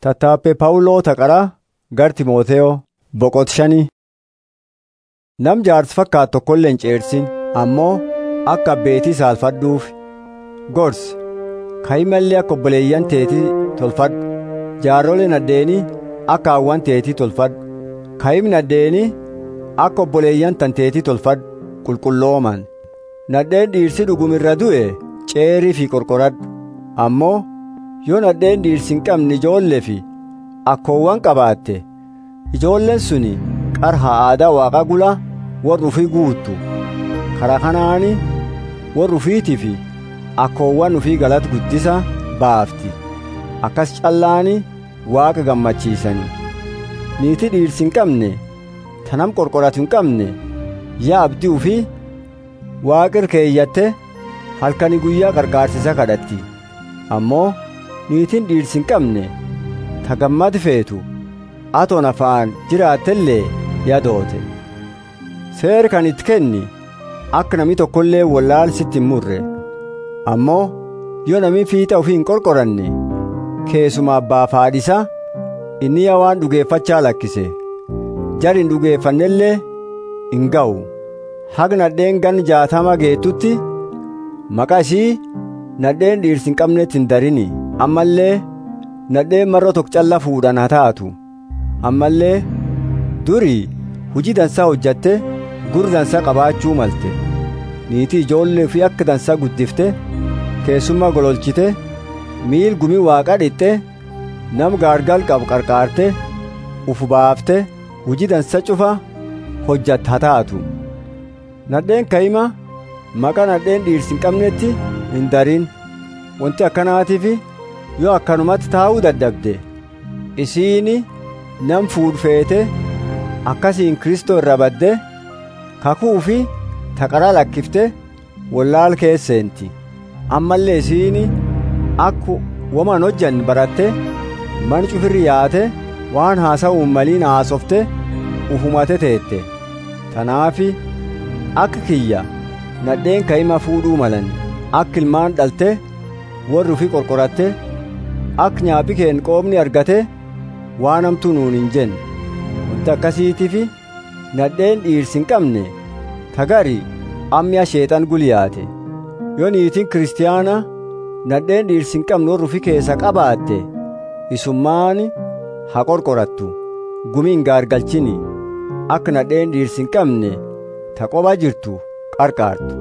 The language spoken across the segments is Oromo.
Tattaaffee Phaawuloo Taqaraa gar Timooteyoo boqot shanii. Nam jaarsi fakkaatu tokkollee hin ceersin ammoo akka abbeetii saalfadhuuf gorsi ka'imallee akka obboleeyyan teetii tolfadhu jaarroleen addeenii akka hawwan teetii tolfadhu ka'imni addeenii akka obboleeyyan tan teetii tolfadhu qulqullooman nadheen dhiirsi dhugumirra du'e ceerii fi qorqoradhu ammoo yoo nadheen dhiirsi hin qabne ijoollee fi akkoowwan qabaatte ijoolleen suni qarha aadaa waaqa gula warra ufii guuttu karaa kanaani warra ufiitii fi akkoowwan ufii galata guddisa baafti akkas callaani waaqa gammachiisani niitii dhiirsi hin qabne tanam qorqoratu hin qabne yaa abdii ufii waaqir keeyyatte halkani guyyaa qarqaarsisa kadhatti ammoo niitiin dhiirsi hin qabne ta gammad feetu atoon afaan jiraattellee yadoote seer kan itti kenni akka nami tokkollee wallaalsitti hin murre ammoo yoo nami fiixa ofii hin qorqoranne keessuma abbaaf haadhisa inni yaa waan dhugeeffachaa lakkise jar hin dhugeeffannellee hin ga'u haga nadheen gan jaatama geettutti maqaa ishii nadheen dhiirsi hin qabnetti hin darini ammallee nadheen marra tokko calla fuudhan haa taatu ammallee durii hujii dansaa hojjatte gurra dansaa qabaachuu malte niitii ijoollee fi akka dansaa guddifte keessummaa gololchite miil gumii waaqaa dhixxe nam gaargal qabu qarqaarte ufu baafte hujii dansa cufa hojjatte haa taatu nadheen ka'ima maqaa nadheen dhiirsi hin qabnetti hin darin wanti akkanaatiif yoo akkanumatti taa'uu dadhabde isiini nam fuudhfeete akkasiin kristoo irra badde kakuu fi taqaraa lakkifte wallaal keesseenti ammallee isiini akku waman hojjanne baratte man cufirri yaate waan haasa'uun maliin haasofte ufumate teette tanaafi akka kiyya nadheen ka'ima fuudhuu malan akka ilmaan dhalte warri ufii qorqoratte akka nyaaphi keen qoomni argate waan hamtuu nuun hin jenne wanti akkasiitiifi nadheen dhiirsi hin qabne tagari ammiya sheexan guliyaate yoo niitiin kiristiyaana nadheen dhiirsi hin qabne warri ufii keessa qabaatte isummaan haa qorqorattu gumii hin gaargalchini akka nadheen dhiirsi hin qabne ta qoba jirtu qarqaartu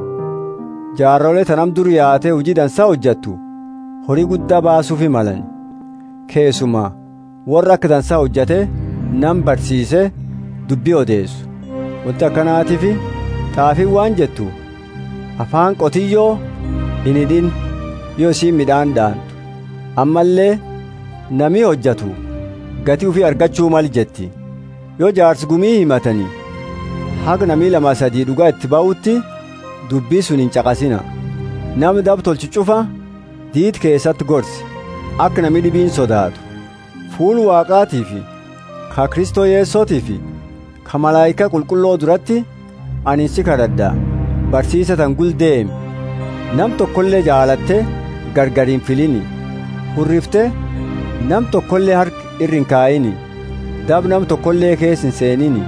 jaarrolee tanam dur yaatee hojii dansaa hojjattu horii guddaa baasuufi malan keessuma warra akka dansaa hojjate nam barsiise dubbii odeessu wanti akkanaatiif xaafiin waan jettu afaan qotiyyoo hin hidhin yoo isiin midhaan dhaantu ammallee namii hojjatu gatii ufii argachuu mal jetti yoo jaarsi gumii himatanii haga namii lama sadii dhugaa itti ba'utti dubbii sun hin caqasina namni dab tolchi cufa diit keessatti gorsi akka namni dhibiin sodaatu fuul waaqaatii fi ka kristoo yeessootii fi ka malaayika qulqulloo duratti ani si kadhadha barsiisa tan guldeemi nam tokkollee jaalatte gargariin filini hurrifte nam tokkollee harki irri hin kaayini dab nam tokkollee keessa hin seenini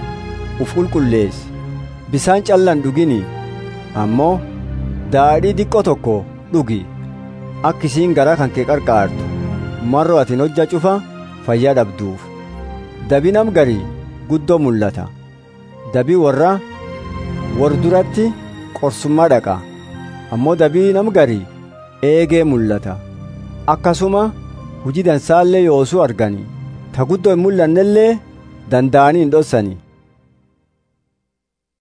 uf qulqulleessi bisaan callan dhugini ammoo daadhii diqqoo tokko dhugi akka isiin garaa kan kee qarqaartu marroo atin hojja cufa fayyaa dhabduuf dabi nam garii guddoo mul'ata dabii warra war duratti qorsummaa dhaqa ammoo dabii nam garii eegee mul'ata akkasuma hujii dansaallee yoosuu argani ta guddoo hin mul'annellee danda'anii hin dhossani